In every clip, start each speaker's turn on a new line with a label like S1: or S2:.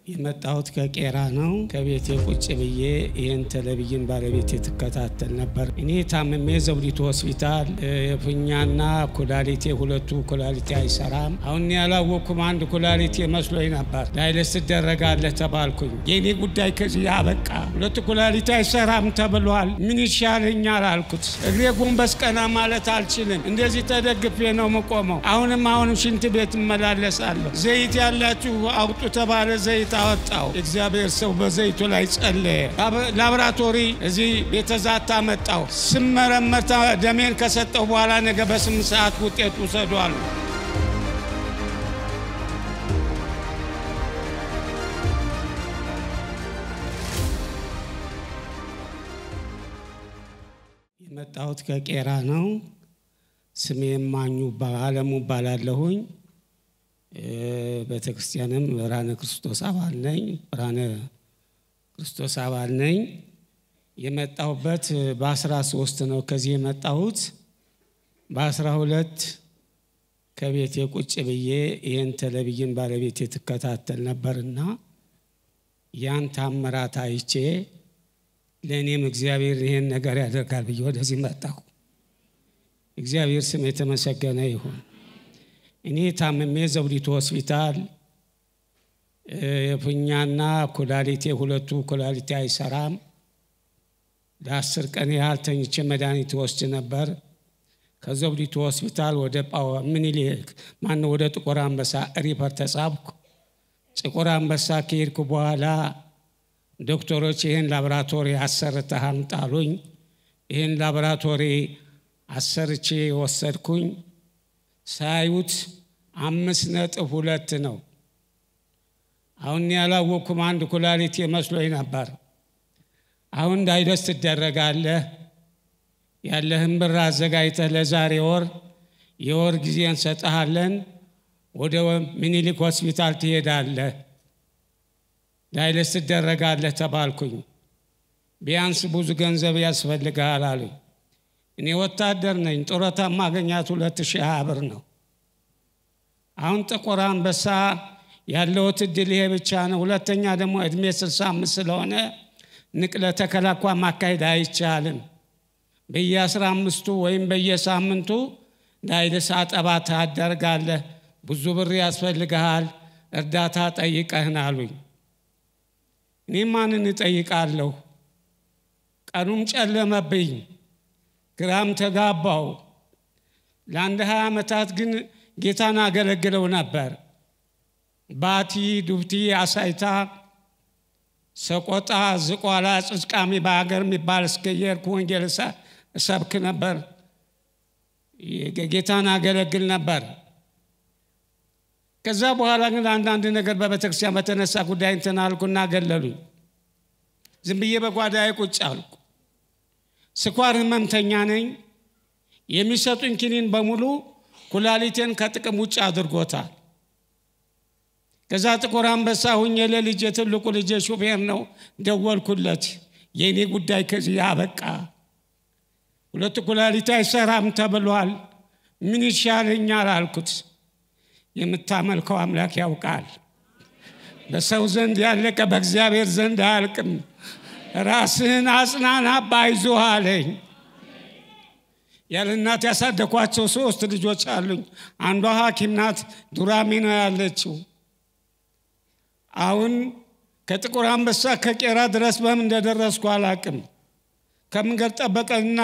S1: የመጣሁት ከቄራ ነው። ከቤቴ ቁጭ ብዬ ይህን ቴሌቪዥን ባለቤቴ ትከታተል ነበር። እኔ ታምሜ ዘውዲቱ ሆስፒታል የፊኛና ኩላሊቴ ሁለቱ ኩላሊቴ አይሰራም። አሁን ያላወቅኩም አንድ ኩላሊቴ መስሎኝ ነበር። ዳይለስ ትደረጋለህ ተባልኩኝ። የእኔ ጉዳይ ከዚህ አበቃ። ሁለቱ ኩላሊቴ አይሰራም ተብሏል። ምን ይሻለኛል አልኩት። እግሬ ጎንበስ ቀና ማለት አልችልም። እንደዚህ ተደግፌ ነው የምቆመው። አሁንም አሁንም ሽንት ቤት እመላለሳለሁ። ዘይት ያላችሁ አውጡ ተባለ። ዘይት አወጣው። እግዚአብሔር ሰው በዘይቱ ላይ ጸለየ። ላቦራቶሪ እዚህ ቤተዛታ መጣው። ስመረመር ደሜን ከሰጠው በኋላ ነገ በስምንት ሰዓት ውጤት ውሰዷል። የመጣሁት ከቄራ ነው። ስሜ ማኙ አለሙ እባላለሁኝ። ቤተ ክርስቲያንም ብርሃነ ክርስቶስ አባል ነኝ። ብርሃነ ክርስቶስ አባል ነኝ። የመጣሁበት በአስራ ሶስት ነው ከዚህ የመጣሁት። በአስራ ሁለት ከቤቴ ቁጭ ብዬ ይህን ቴሌቪዥን ባለቤቴ ትከታተል ነበርና ያን ታምራት አይቼ ለእኔም እግዚአብሔር ይህን ነገር ያደርጋል ብዬ ወደዚህ መጣሁ። እግዚአብሔር ስም የተመሰገነ ይሁን። እኔ ታምሜ ዘውዲቱ ሆስፒታል የፊኛና ኩላሊቴ ሁለቱ ኩላሊቴ አይሰራም። ለአስር ቀን ያህል ተኝቼ መድኃኒት ወስድ ነበር። ከዘውዲቱ ሆስፒታል ወደ ምኒልክ ማነው ወደ ጥቁር አንበሳ ሪፈር ተጻፍኩ። ጥቁር አንበሳ ከሄድኩ በኋላ ዶክተሮች ይህን ላቦራቶሪ አሰርተህ አምጣ አሉኝ። ይህን ላቦራቶሪ አሰርቼ ወሰድኩኝ። ሳዩት አምስት ነጥብ ሁለት ነው። አሁን ያላወቅኩም አንድ ኩላሊቴ መስሎኝ ነበር። አሁን ዳይለስ ትደረጋለህ፣ ያለህን ብር አዘጋጅተህ ለዛሬ ወር የወር ጊዜ እንሰጠሃለን፣ ወደ ምኒልክ ሆስፒታል ትሄዳለህ፣ ዳይለስ ትደረጋለህ ተባልኩኝ። ቢያንስ ብዙ ገንዘብ ያስፈልግሃል አሉኝ። እኔ ወታደር ነኝ። ጡረታ ማገኛት ሁለት ሺህ ሀያ ብር ነው። አሁን ጥቁር አንበሳ ያለውት እድል ይሄ ብቻ ነው። ሁለተኛ ደግሞ እድሜ ስልሳ አምስት ስለሆነ ንቅለ ተከላ እንኳ ማካሄድ አይቻልም። በየአስራ አምስቱ ወይም በየሳምንቱ ዳይልስ አጠባ ታደርጋለህ። ብዙ ብር ያስፈልግሃል። እርዳታ ጠይቀህን አሉኝ። እኔ ማንን እጠይቃለሁ? ቀኑም ጨለመብኝ። ግራም ተጋባው። ለአንድ ሀያ ዓመታት ግን ጌታን አገለግለው ነበር። ባቲ፣ ዱብቲ፣ አሳይታ፣ ሰቆጣ፣ ዝቋላ፣ ጽስቃሚ በሀገር የሚባል እስከየርኩ ወንጌል እሰብክ ነበር። ጌታን አገለግል ነበር። ከዛ በኋላ ግን አንዳንድ ነገር በቤተክርስቲያን በተነሳ ጉዳይ እንትን አልኩና ገለሉኝ። ዝም ብዬ በጓዳዬ ቁጭ አልኩ። ስኳር ህመምተኛ ነኝ። የሚሰጡኝ ኪኒን በሙሉ ኩላሊቴን ከጥቅም ውጭ አድርጎታል። ከዛ ጥቁር አንበሳ ሁኜ ለልጄ ትልቁ ልጄ ሹፌር ነው፣ ደወልኩለት። የእኔ ጉዳይ ከዚህ አበቃ፣ ሁለቱ ኩላሊቴ አይሰራም ተብሏል። ምን ይሻለኛል አልኩት። የምታመልከው አምላክ ያውቃል። በሰው ዘንድ ያለቀ በእግዚአብሔር ዘንድ አያልቅም። ራስህን አጽናና ባይዞህ አለኝ። ያለ እናት ያሳደኳቸው ሶስት ልጆች አሉኝ። አንዷ ሐኪም ናት፣ ዱራሜ ነው ያለችው። አሁን ከጥቁር አንበሳ ከቄራ ድረስ በምን እንደደረስኩ አላቅም። ከመንገድ ጠበቀና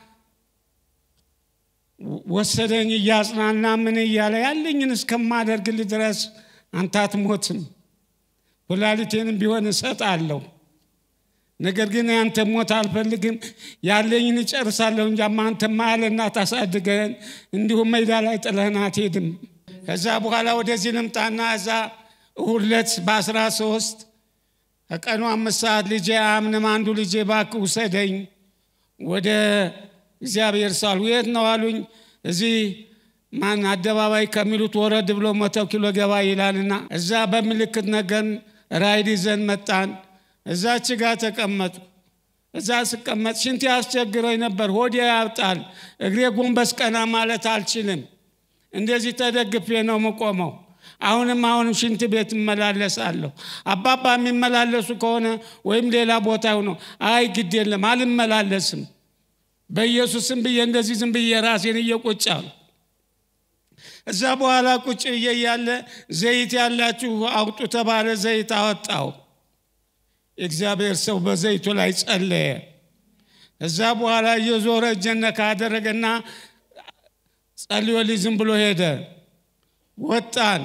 S1: ወሰደኝ እያጽናና ምን እያለ ያለኝን እስከማደርግልህ ድረስ አንተ አትሞትም፣ ኩላሊቴንም ቢሆን እሰጣለሁ ነገር ግን ያንተ ሞት አልፈልግም፣ ያለኝን እጨርሳለሁ እንጂ አንተማ ያለ እናት አሳድገን እንዲሁም ሜዳ ላይ ጥለህን አትሄድም። ከዛ በኋላ ወደዚህ ልምጣና እዛ እሁድ ዕለት በአስራ ሶስት ከቀኑ አምስት ሰዓት ልጄ አምንም አንዱ ልጄ እባክህ ውሰደኝ ወደ እግዚአብሔር ሳሉ የት ነው አሉኝ። እዚህ ማን አደባባይ ከሚሉት ወረድ ብሎ መቶ ኪሎ ገባ ይላልና እዛ በምልክት ነገር ራይድ ይዘን መጣን። እዛች ጋር ተቀመጡ። እዛ ስቀመጥ ሽንት ያስቸግረኝ ነበር። ሆዴ ያብጣል። እግሬ ጎንበስ ቀና ማለት አልችልም። እንደዚህ ተደግፌ ነው የምቆመው። አሁንም አሁንም ሽንት ቤት እመላለሳለሁ። አባባ የሚመላለሱ ከሆነ ወይም ሌላ ቦታ ሆኖ አይ ግድ የለም አልመላለስም፣ በኢየሱስም ብዬ እንደዚህ ዝም ብዬ ራሴን እየቆጫሉ እዛ በኋላ ቁጭ ብዬ እያለ ዘይት ያላችሁ አውጡ ተባለ። ዘይት አወጣው። የእግዚአብሔር ሰው በዘይቱ ላይ ጸለየ። እዛ በኋላ እየዞረ እጀነ ካደረገና ጸልዮልኝ ዝም ብሎ ሄደ። ወጣን።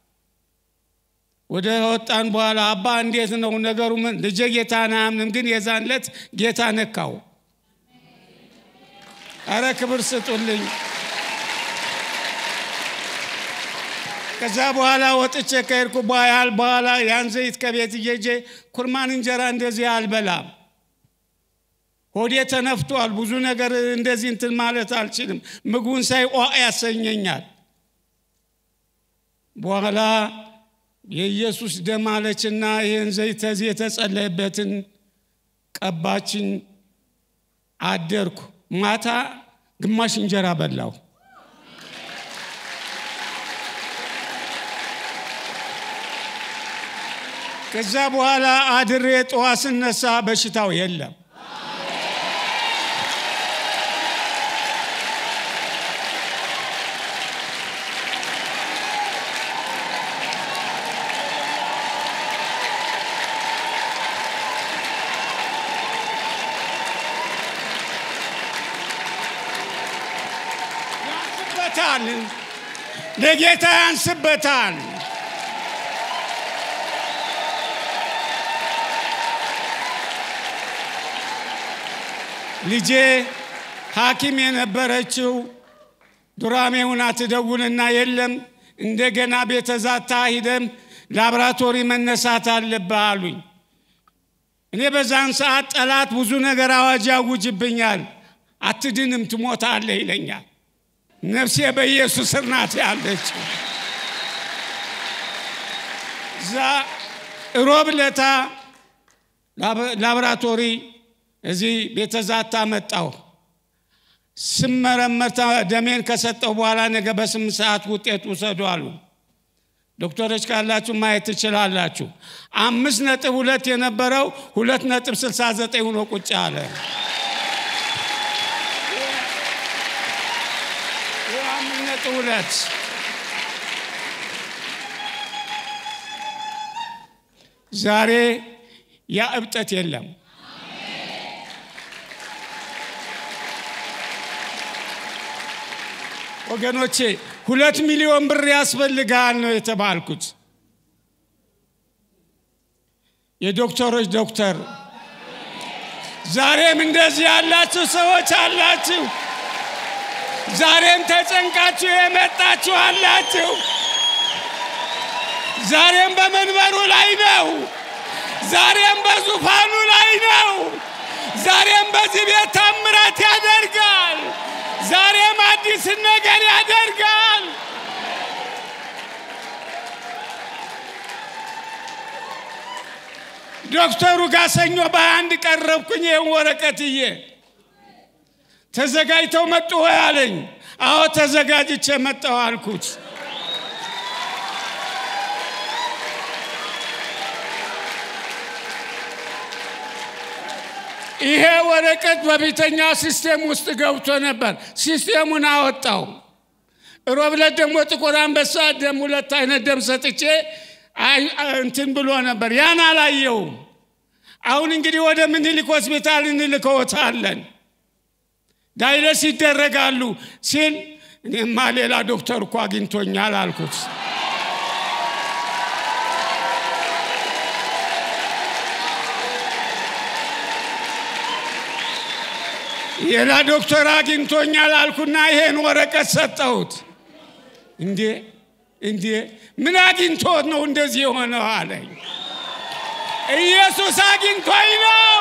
S1: ወደ ወጣን በኋላ አባ እንዴት ነው ነገሩ? ምን ልጄ ጌታን አያምንም፣ ግን የዛን ዕለት ጌታ ነካው። አረ ክብር ስጡልኝ። ከዛ በኋላ ወጥቼ ከሄድኩ በኋላ በኋላ ያን ዘይት ከቤት እየጄ ኩርማን እንጀራ እንደዚህ አልበላም። ሆዴ ተነፍቷል። ብዙ ነገር እንደዚህ እንትን ማለት አልችልም። ምግቡን ሳይ ቋ ያሰኘኛል። በኋላ የኢየሱስ ደም አለችና ይህን ዘይት ተዚህ የተጸለየበትን ቀባችን። አደርኩ። ማታ ግማሽ እንጀራ በላው። ከዛ በኋላ አድሬ ጠዋት ስነሳ በሽታው የለም። ያንስበታል፣ ለጌታ ያንስበታል። ልጄ ሐኪም የነበረችው ዱራሜውን አትደውልና የለም እንደገና ቤተዛታ ሂደም ላብራቶሪ መነሳት አለብህ አሉኝ። እኔ በዛን ሰዓት ጠላት ብዙ ነገር አዋጅ ያውጅብኛል። አትድንም፣ ትሞታለህ ይለኛል። ነፍሴ በኢየሱስ ስር ናት ያለችው። እዛ ሮብ ለታ ላብራቶሪ እዚህ ቤተዛታ መጣሁ። ስመረመር ደሜን ከሰጠው በኋላ ነገ በስምንት ሰዓት ውጤት ውሰዱ አሉ። ዶክተሮች ካላችሁ ማየት ትችላላችሁ። አምስት ነጥብ ሁለት የነበረው ሁለት ነጥብ ስልሳ ዘጠኝ ሆኖ ቁጭ አለ። አምስት ነጥብ ሁለት ዛሬ ያ እብጠት የለም። ወገኖቼ ሁለት ሚሊዮን ብር ያስፈልጋል ነው የተባልኩት። የዶክተሮች ዶክተር ዛሬም እንደዚህ ያላችሁ ሰዎች አላችሁ። ዛሬም ተጨንቃችሁ የመጣችሁ አላችሁ። ዛሬም በመንበሩ ላይ ነው። ዛሬም በዙፋኑ ላይ ነው። ዛሬም በዚህ ቤት ታምራት ያደርጋል። ዛሬም አዲስ ነገር ያደርጋል። ዶክተሩ ጋር ሰኞ በአንድ ቀረብኩኝ። ይህን ወረቀትዬ ተዘጋጅተው መጡ ወይ አለኝ። አዎ ተዘጋጅቼ መጣሁ አልኩት። ይሄ ወረቀት በፊተኛ ሲስቴም ውስጥ ገብቶ ነበር። ሲስቴሙን አወጣው። ሮብለት ደግሞ ጥቁር አንበሳ ደም ሁለት አይነት ደም ሰጥቼ እንትን ብሎ ነበር። ያን አላየውም። አሁን እንግዲህ ወደ ምኒልክ ሆስፒታል እንልከዎታለን፣ ዳይለስ ይደረጋሉ ሲል እኔማ ሌላ ዶክተር እኮ አግኝቶኛል አልኩት። ሌላ ዶክተር አግኝቶኛል አልኩና ይሄን ወረቀት ሰጠሁት። እንዴ እንዴ ምን አግኝቶት ነው እንደዚህ የሆነው አለኝ። ኢየሱስ አግኝቶኝ ነው።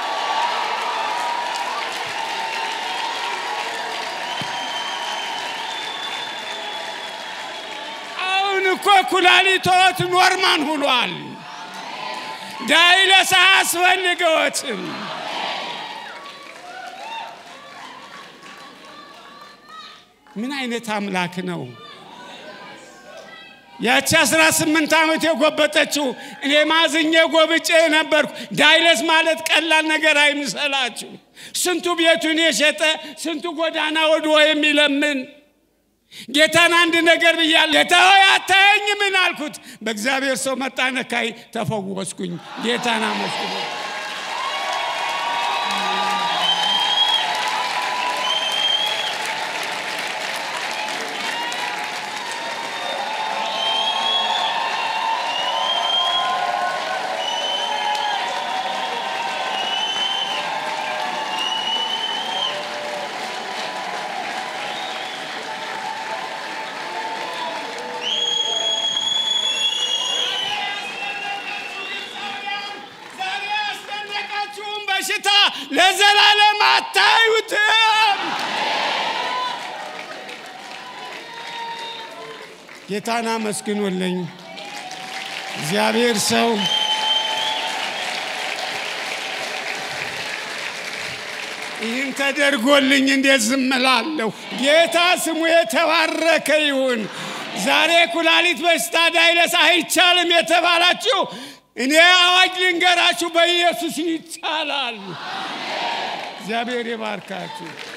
S1: አሁን እኮ ኩላሊቶት ኖርማን ሁኗል። ዳይለስ አያስፈልገዎትም። ምን አይነት አምላክ ነው? ያቺ አስራ ስምንት ዓመት የጎበጠችው እኔ ማዝኜ ጎብጬ ነበርኩ። ዳይለስ ማለት ቀላል ነገር አይምሰላችሁ። ስንቱ ቤቱን የሸጠ ስንቱ ጎዳና ወድዎ የሚለምን ጌታን አንድ ነገር ብያለሁ። ጌታ ሆይ አታየኝ ምን አልኩት። በእግዚአብሔር ሰው መጣ ነካይ፣ ተፈወስኩኝ። ጌታን አመስግኖ ዛሬ ያስጨነቃችሁን በሽታ ለዘላለም አታዩትም። ጌታን አመስግኑልኝ። እግዚአብሔር ሰው ይህን ተደርጎልኝ እንዴት ዝም እላለሁ? ጌታ ስሙ የተባረከ ይሁን። ዛሬ ኩላሊት በሽታ ዳይለስ አይቻልም የተባላችሁ እኔ አዋጅ ልንገራችሁ፣ በኢየሱስ ይቻላል። እግዚአብሔር ይባርካችሁ።